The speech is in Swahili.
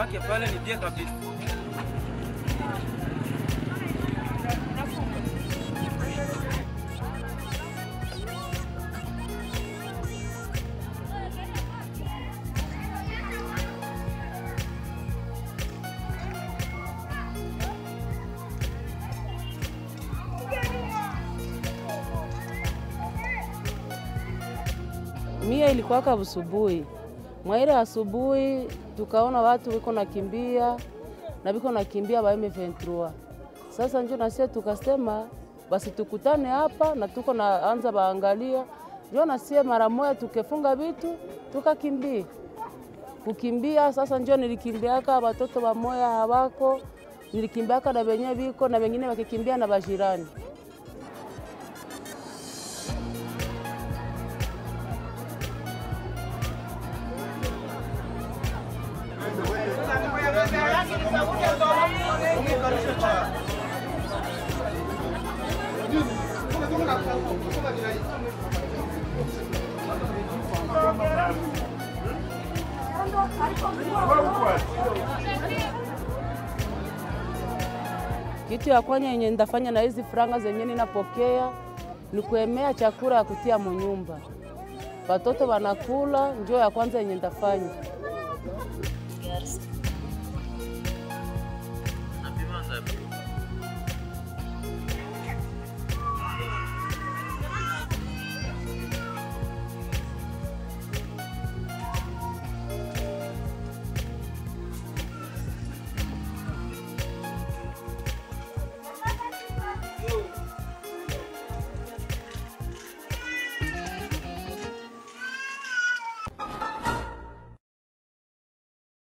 make pale ni bie kabisa. Mia ilikuwaka busubuhi mwaile asubuhi, tukaona watu wiko nakimbia na biko nakimbia ba M23. Sasa njo nasie tukasema basi tukutane hapa na tuko naanza baangalia, njo nasie mara moja tukefunga vitu tukakimbia kukimbia. Sasa njo nilikimbiaka watoto bamoya hawako, nilikimbiaka na benye biko na bengine wakikimbia na bajirani. Kitu ya kwanya yenye ndafanya na hizi franga zenye ninapokea ni kuemea chakula ya kutia munyumba, watoto wanakula, njo ya kwanza yenye ndafanya.